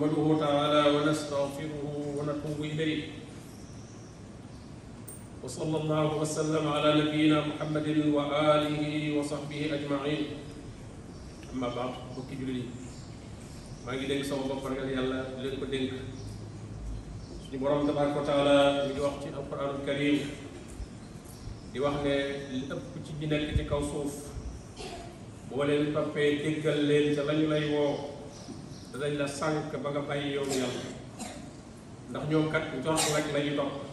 نحمده تعالى ونستغفره ونتوب إليه وصلى الله وسلم على نبينا محمد وآله وصحبه أجمعين أما بعد بكي جلي maa ngi dénk sama bopp ragal yàlla di leen ko dénk suñu borom tabaraka wa taala mi ngi wax ci alquranul karim di wax ne li ëpp ci ñi nekk ci kaw suuf boo leen toppee déggal leen ca lañu lay woo danañ la sànq ba nga bàyyi yoonu yàlla ndax ñoom kat njort rek la ñu topp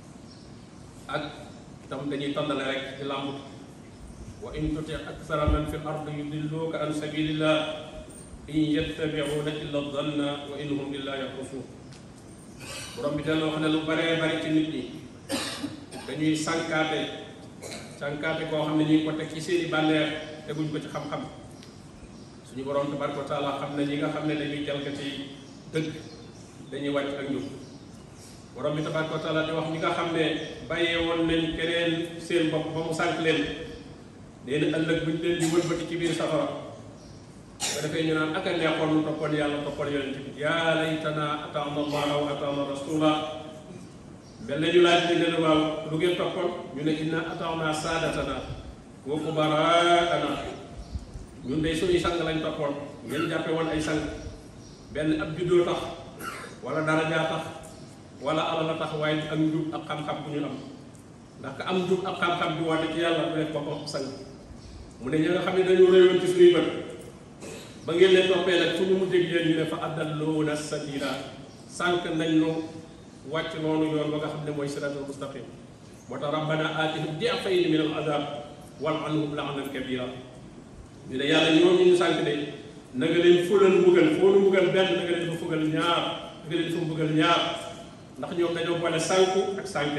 ak tam dañuy tàndale rek ci làmbut wa in tuti aksara man fi l ard yudilluuka an sabilillah in yattabiuuna illa danna wa in hum illa yaxrusuun borom bi dana wax ne lu baree bari ci nit ñi dañuy sànkaate sànkaate koo xam ne ñu ngi ko teg ci seeni bànneex teguñ ko ci xam-xam suñu borom tabaraka wa taala xam ne ñi nga xam ne dañuy jalgati dëgg dañuy wàcc ak ñun borom bi tabaraka wa taala di wax ñi nga xam ne bàyyee woon nañ keneen seen bopp ba mu sànk leen nee na ëllëg buñ leen di wëlbati ci biir safara ba defee ñu naan ak a neexoon nu toppoon yàlla toppoon yonent bi yaa laytana ataana allaha wa ataana rasula mel na ñu laaj ne leen waaw lu ngeen toppoon ñu ne inna ataana saadatana wa kubaraana ñun day suñuy sang lañ toppoon ngeen jàppe woon ay sang benn ab juddoo tax wala darajaa tax wala alal a tax waaye ak njub ak xam-xam bu ñu am ndax ka am njub ak xam-xam bi woote ci yàlla du def boppam sang mu ne ñi nga xam ne dañu réewoon ci suñuy bët ba ngeen leen toppee nag fu ñu mu dégg leen ñu ne fa addalloona sabila sànq nañ nu wàcc noonu yoon ba nga xam ne mooy siratal mustaqim moo tax rabbana aatihim di'fayni min al azab wal anhum la'nan kabira ñu ne yàlla ñooñu ñu sànq de na nga leen fulal mbugal foo nu mbugal benn na nga leen fa fugal ñaar na nga leen fa mbugal ñaar ndax ñoom dañoo boole sànku ak sànke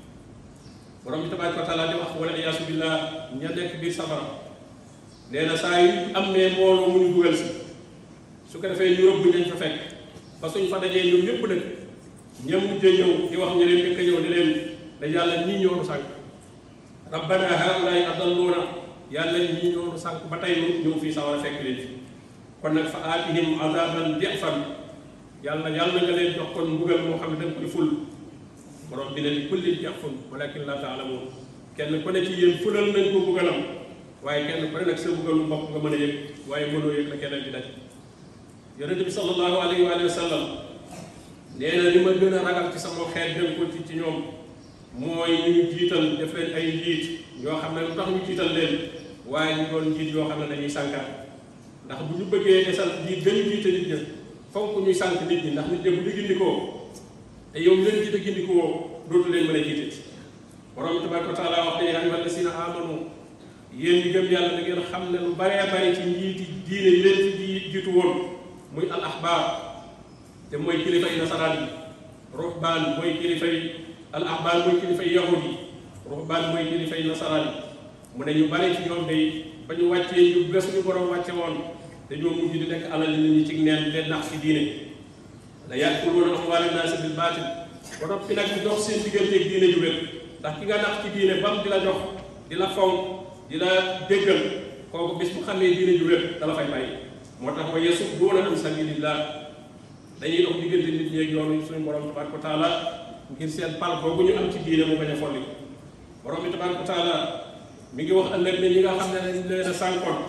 borom bi tabaraka wa taala di wax wala iyaasu billah ña nekk biir safara nee na saa yu am ne mbooloo mu ñu dugal si su ko defee ñu rëbb ñañ fa fekk ba suñ fa dajee ñoom ñëpp nag ñam mujjee ñëw di wax ña leen njëkk a ñëw di leen da yàlla ñii ñoonu sànq rabbana haulaay adalluuna yàlla ñii ñoonu sànq ba tey nu ñëw fii sawara fekk leen fi kon nag fa aatihim azaban di'fan yàlla yàlla nga leen jox kon mbugal moo xam ne da nga koy ful borom bi ne li kulli di'fun walakin la taalamuun kenn ku ne ci yéen fulal nañ ko mbugalam waaye kenn ku ne nag sa mbugalu bopp nga mën a yëg waaye mënoo yëg la keneen di daj yonente bi sallallahu alayhi wa sallam nee na li ma gën a ragal ci sama xeet dem ko ci ci ñoom mooy ñu ñu jiital def leen ay njiit ñoo xam ne lu tax ñu jiital leen waaye ñu doon njiit yoo xam ne dañuy sànkaat ndax bu ñu bëggee desal njiit gënu jiite nit ña fonk ñuy sànk nit ñi ndax nit ñi bu ñu gindikoo te yow leen jiite gindikoo dootu leen mën a jiite borom bi tabaraka wa taala wax ne yaa ayyuha alladina amanu yéen ñi gëm yàlla da ngeen xam ne lu baree bari ci njiiti diine yi leen ci jiitu woon muy al ahbaar te mooy kilifay nasaraan yi ruhbaan mooy kilifay al ahbaar mooy kilifay yahud yi ruhbaan mooy kilifay nasaraan yi mu ne ñu bari ci ñoom day ba ñu wàccee ñu bés ñu borom wàcce woon dañoo mujj di lekk alal nit ñi ci neen leen nax ci diine la ya'kuluuna amwaala naasi bil baatil ba noppi nag di dox seen digganteeg diine ju wér ndax ki nga nax ci diine bam di la jox di la fonk di la déggal kooku bis bu xamee diine ju wér dala fay bàyyi moo tax wa yasudduuna an sabilillah dañuy dox diggante nit ñi ak yoonu suñu borom tabaraka wa taala ngir seen pal boobu ñu am ci diine mu bañ a folli borom bi tabaraka wa taala mi ngi wax ëllëg ne ñi nga xam ne dañ leen a sànkoon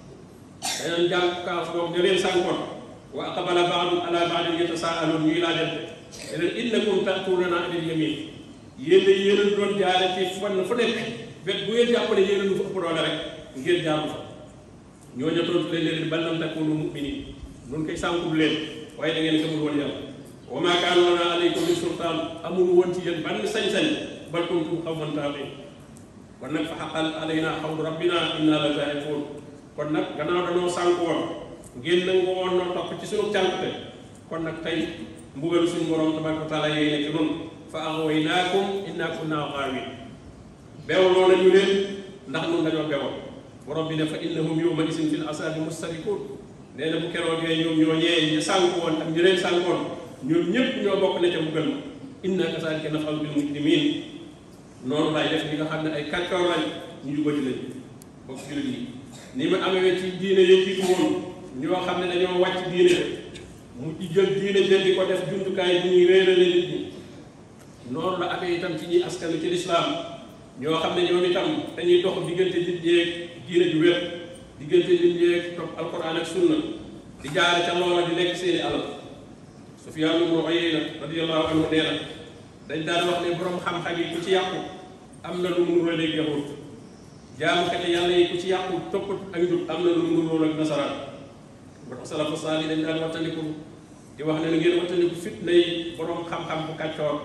dañu jàng kaas boobu ne leen sànkoon wa aqbala ba'dum ala ba'din yatasaaluun ñuy laajante ne leen innakum ta'tuunana anil yamin yéen de yéen a doon jaare ci fan fu nekk wet bu ngeen jàpp ne yéen a nu fa ëpp doole rek ngeen jaamu fa ñooñu tontu leen leen bal lam takunu mu'minin nun koy sànkul leen waaye da ngeen gëmul woon yàlla wa maa kaana lanaa alaykum min sultaan amul woon ci yéen ban sañ-sañ bal kuntum qawman taaxiin kon nag fa xaqal alaynaa qawlu rabbinaa innaa la zaa'iquun kon nag gannaaw dañoo sànk woon ngeen nangu woon noo topp ci sunu cànkute kon nag tey mbugalu suñu borom tabaraka wa taala yéy ne ci nun fa aghwaynaakum innaa kunnaa ghaawiin beewloo nañu leen ndax nun dañoo bewoon borom bi ne fa innahum yawma isin fil asaabi mustarikuun nee na bu keroogee ñoom ñoo ñee ñu sànk woon ak ñu leen sànkoon ñoom ñëpp ñoo bokk ne ca mbugal ma inna kazaalika naf'alu bil mujrimiin noonu laay def ñi nga xam ne ay kàccoor lañ ñu jubati lañ bokk jullit yi ni ma amee ci diine yi jiitu woon ñoo xam ne dañoo wàcc diine mu ci jël diine jël di ko def jumtukaay bu ñuy réerale nit ñi noonu la amee itam ci ñi askanu ci lislaam ñoo xam ne ñoom itam dañuy dox diggante nit ñeeg diine ju wér diggante nit ñeeg topp alquran ak sunna di jaare ca loola di lekk seeni alal Sufyaan ibnu Uyayna radiyallahu anhu nee na dañ daan wax ne borom xam-xam yi ku ci yàqu am na lu mu nuroo léegi yahut jaamukate yàlla yi ku ci yàqu topp ak njub am na lu mu nuroo ak nasaraan ba tax salafu saali dañ daan wattandiku di wax ne na ngeen wattandiku fitna yi borom xam-xam bu kàccoor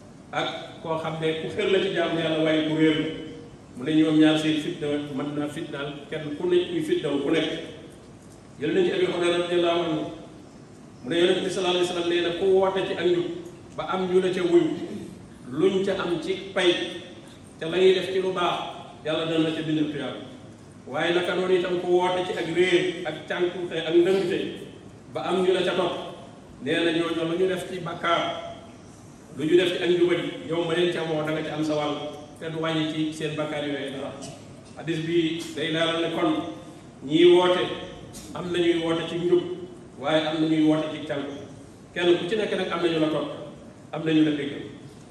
ak koo xam ne ku xër la ci jaamu yàlla waaye ku réer la mu ne ñoom ñaar seen fitna mën naa fitnaal kenn ku nekk kuy fitna ku nekk jël nañ ci Abi Hurayra radiyallahu anhu mu ne yonent bi sallallahu alayhi wa sallam nee na ku woote ci ak njub ba am ñu la ca wuyu luñ ca am ci pay te la ñuy def ci lu baax yàlla dana la ca bindal tuyaaba waaye naka noonu itam ku woote ci ak réer ak cànkute ak ndëngte ba am ñu la ca topp nee na ñooñu lu ñu def ci bakkaar lu ñu def ci ak njubadi yow ma leen ca woo da nga ci am sa wàll te du wàññi ci seen bakkaar yooyu dara hadis bi day leeral ne kon ñii woote am na ñuy woote ci njub waaye am na ñuy woote ci cànk kenn ku ci nekk nag am na ñu la topp am na ñu la dégg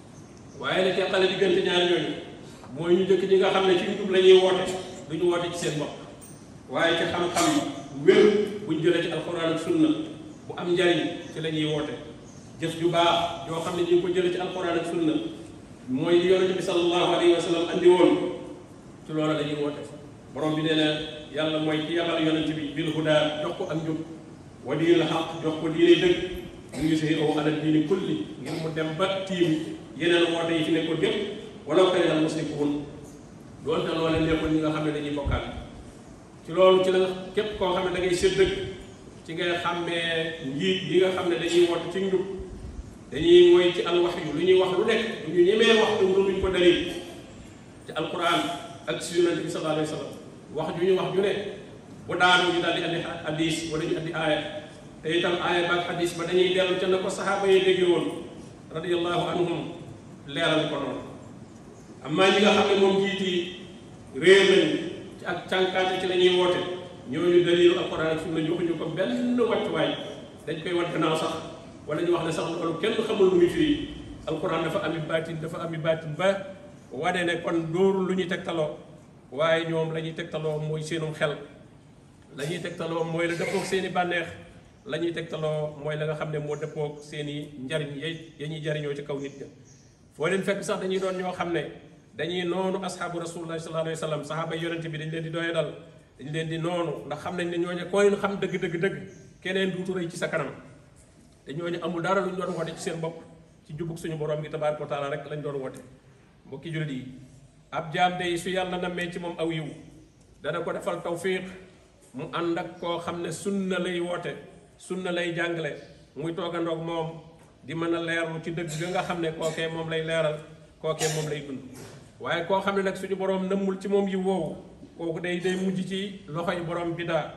waaye nag teqale diggante ñaar ñooñu mooy ñu jëkk ñi nga xam ne ci njub la ñuy woote du ñu woote ci seen bopp waaye ci xam-xam wér buñ jëlee ci alxuraan ak sunna bu am njariñ ci la ñuy woote jëf ju baax yoo xam ne ñu ngi ko jëlee ci alxuraan ak sunna mooy li yonente bi sallallahu alayhi wa sallam andi woon ci loola la ñuy woote borom bi nee na yàlla mooy ki yabal yonente bi bil huda jox ko ak njub wa diinil xaq jox ko diine dëgg mu ngi si aw ala diini kulli ngir mu dem ba tiim yeneen woote yi fi nekkoon yépp walaw kariha al musrikuun doonte loolee nekkoon ñi nga xam ne dañuy bokkaat ci loolu ci la képp koo xam ne da ngay sédd dëgg ci ngay xàmmee njiit yi nga xam ne dañuy woote ci njub dañuy mooy ci al wax yu lu ñuy wax lu nekk du ñu ñemee wax lu luñ ko dalil ci alquran ak si yonente bi sallallahu alayhi wa sallam wax ju ñu wax ju ne bu daanu ñu daal di andi hadis wala ñu andi aaya te itam aaya baag hadis ba dañuy dellu ca na ko saxaaba yi déggee woon radiyallahu anhum leeral ko noonu amaa ñi nga xam ne moom jiit yi réer lañu ci ak cànkaate ci la ñuy woote ñooñu dalilu alquran ak sunna joxuñu ko benn wàccuwaay dañ koy wan gannaaw sax wala ñu wax ne sax loolu kenn xamul lu muy firi alquran dafa ami baatin dafa ami baatin ba wane ne kon dóorul lu ñuy tegtaloo waaye ñoom la ñuy tegtaloo mooy seenum xel la ñuy tegtaloo mooy la dëppoog seen i bànneex la ñuy tegtaloo mooy la nga xam ne moo dëppoog seen i njariñ yay ya ñuy jariñoo ci kaw nit ña foo leen fekk sax dañuy doon ñoo xam ne dañuy noonu asxaabu rasulullahi sallallahu alayhi wa sallam saxaaba yonente bi dañ leen di doye dal dañ leen di noonu ndax xam nañ ne ñooñu ko leen xam dëgg dëgg dëgg keneen duutu rëy ci sa kanam te ñooñu amul dara lu ñu doon woote ci seen bopp ci jubug suñu borom gi tabaaraka wa taala rek lañ doon woote mbokki jullit yi ab jaam day su yàlla nammee ci moom aw yiw dana ko defal tawfiq mu ànd ak koo xam ne sunna lay woote sunna lay jàngale muy toogandoog moom di mën a leerlu ci dëgg ga nga xam ne kookee moom lay leeral kookee moom lay dund waaye koo xam ne nag suñu borom nëmmul ci moom yiw woowu kooku day day mujj ci loxoy borom bidaa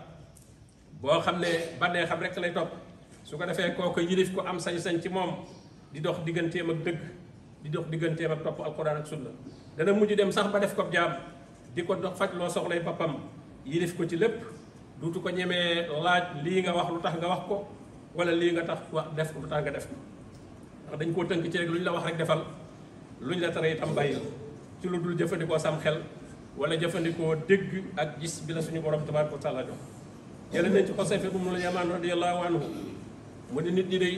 boo xam ne bannee xam rek lay topp su ko defee kooku yilif ko am sañ-sañ ci moom di dox digganteem ak dëgg di dox digganteem ak topp alquran ak sunna dana mujj dem sax ba def ko jaam di ko dox faj loo soxlay boppam yilif ko ci lépp duutu ko ñemee laaj lii nga wax lu tax nga wax ko wala lii nga tax wax def lu tax nga def ko ndax dañ koo tënk ci rek lu ñu la wax rek defal lu ñu la tere itam bàyyi ci lu dul jëfandikoo sam xel wala jëfandikoo dégg ak gis bi la suñu borom tabaaraka wa taala jox jële nañ ci Xosayfa ibnu Yamaan radiyallahu anhu mu ne nit ñi day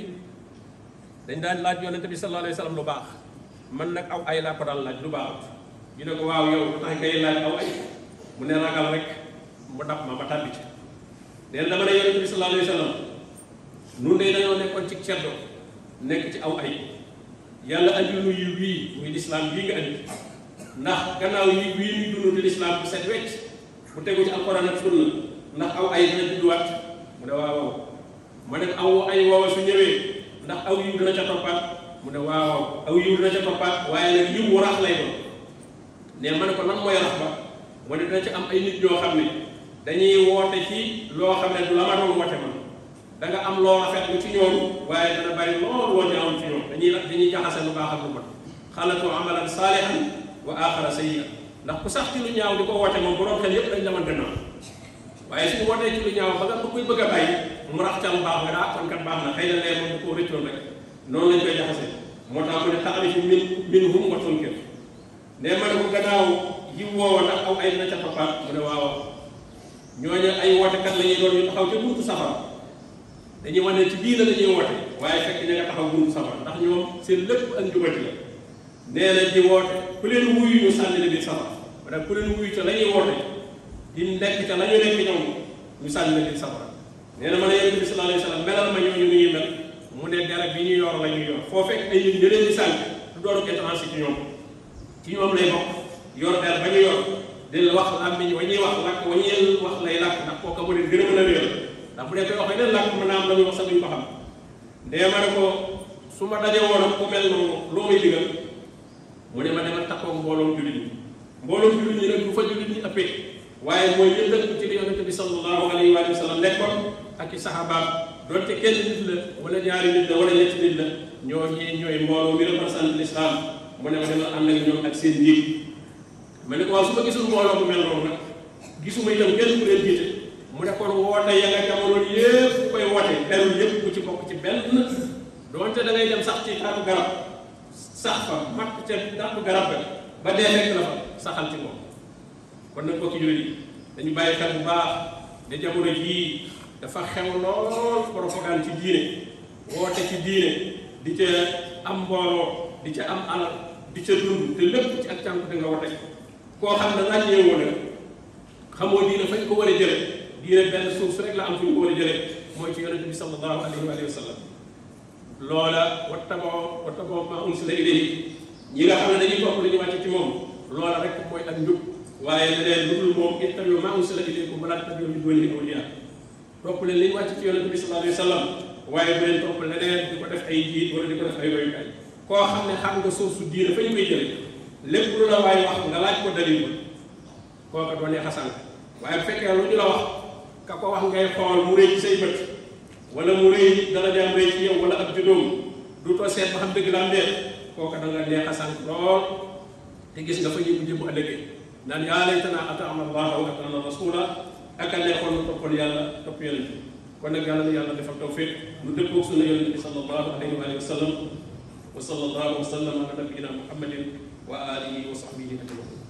dañ daan laaj yonente bi sallallahu alayhi wa sallam lu baax man nag aw ay laa ko daan laaj lu baax ñu ne ko waaw yow lu tax ngay laaj aw ay mu ne ragal rek mu dab ma ma tàbbi ci neen dama ne yonente bi sallallahu alayhi wa sallam nun de dañoo nekkoon ci ceddo nekk ci aw ay yàlla andi nu yiw wii muy lislaam bii nga andi ndax gannaaw yi wii ñu dund di lislaam bu set wecc bu tegu ci alquran ak sunna ndax aw ay dina judduwaat mu ne waaw waaw ma ne aw ay woowa su ñëwee ndax aw yiw dina ca toppaat mu ne waaw waaw aw yiw dina ca toppaat waaye nag yiw wu rax lay doon ne ma ne ko lan mooy rax ba mu ne dina ci am ay nit ñoo xam ne dañuy woote ci loo xam ne du la ma doon woote man da nga am loo rafet lu ci ñoom waaye dana bari loolu woo ñaawoon ci ñoom dañuy dañuy jaxase lu baax ak lu bon xalatu amalan saalihan wa axara sayyi'an ndax ku sax ci lu ñaaw di ko woote moom borom xel yépp dañ la mën gannaaw waaye suñu wootee ci lu ñaaw ba nga ba koy bëgg a bàyyi mu rax ca lu baax nga daa kon kat baax na xëy na lee moom da koo rëccoon rek noonu lañ koy jaxase moo tax mu ne taxarifu min min hum wa tunkir ne ma ne ko gannaaw yi woowa ndax aw ay na ca toppaat mu ne waaw ñooñu ay wootekat la ñuy doon ñu taxaw ca buntu safara dañuy wane ci diina la ñuy woote waaye fekk ña nga taxaw buntu safara ndax ñoom seen lépp ak njubati la nee na di woote ku leen wuyu ñu sànni la biir safara maanaam ku leen wuyu ca la ñuy woote di nekk ca la ñu nekk ñoom ñu sànni la biir safara nee na ma ne yonent bi sallallahu alayhi wa sallam melal ma ñooñu nu ñuy mel mu ne garab yi ñu yor la ñuy yor foo fekk ay nit ñu leen di sànni du doon étranger ci ñoom ci ñoom lay bokk yor der ba ñu yor di la wax làmmiñ wa ñuy wax làkk wa ñuy wax lay làkk ndax kooka mu ne gën a mën a réer ndax bu dee koy wax leen làkk mën naa am la ñu wax sax duñ ko xam ndee ma ne ko su ma daje woon ak ku mel noonu loo may digal mu ne ma demal taxaw mbooloom jullit ñi mbooloom jullit ñi nag du fa jullit ñi ëppee waaye mooy ñëpp dëkk ci li yonent bi sallallahu alayhi wa sallam nekkoon ak i saxaabaam doonte kenn nit la wala ñaari nit la wala ñetti nit la ñoo ñii ñooy mbooloo mi représenté l'islam mu ne ma demal ànd ak ñoom ak seen njiit ma ne ko waaw su ma gisul mbooloo bu mel noonu nag gisuma itam kenn ku leen jiite mu ne kon woote ya nga jamono yépp ku koy woote derul yépp ku ci bokk ci benn doonte da ngay dem sax ci taatu garab sax fa mat ca taatu garab ga ba dee fekk la fa saxal ci moom kon nag bokki jullit yi dañu bàyyi xel bu baax ne jamono jii dafa xew lool propagande ci diine woote ci diine di ca am mbooloo di ca am alal di ca dund te lépp ci ak cànkute nga woote koo xam ne ràññee woon xamoo diine fañ ko war a jële diine benn suuf rek la am fu ñu ko war a jële mooy ci yonente bi sallallahu alayhi wa sallam loola wattaboo wattaboo ma unsila ilayhi ñi nga xam ne dañuy topp li ñu wàcc ci moom loola rek mooy ak njub waaye leneen lu dul moom ittabi'u maa unsila ilaykum wa laa tattabi'u min duunihi awliyaa topp leen li ñu wàcc ci yonente bi sallallahu alayhi wa sallam waaye bu leen topp leneen di ko def ay jiit wala di ko def ay royukaay koo xam ne xam nga suuf su diine fa ñu koy jële lépp lu la waaye wax nga laaj ko dalil kooka doonee xasan waaye bu fekkee lu ñu la wax ka ko wax ngay xool mu rëy ci say bët wala mu rëy dara jaam rëy ci yow wala ab judóom du too seet ba xam dëgg la am déet kooka da nga neex a sant lool te gis nga fa ñu mujj bu ëllëgee naan yaa laytanaa ata'naa Allaaha wa ata'naa rasuula ak a neexoon nu toppoon yàlla topp yonent bi kon nag yàlla na yàlla defal tawfiq nu dëppoog sunna yonent bi sallallahu alayhi wa sallam wa sallallahu wa sallam ala nabiyyina muhammadin wa alihi wa sahbihi ajmain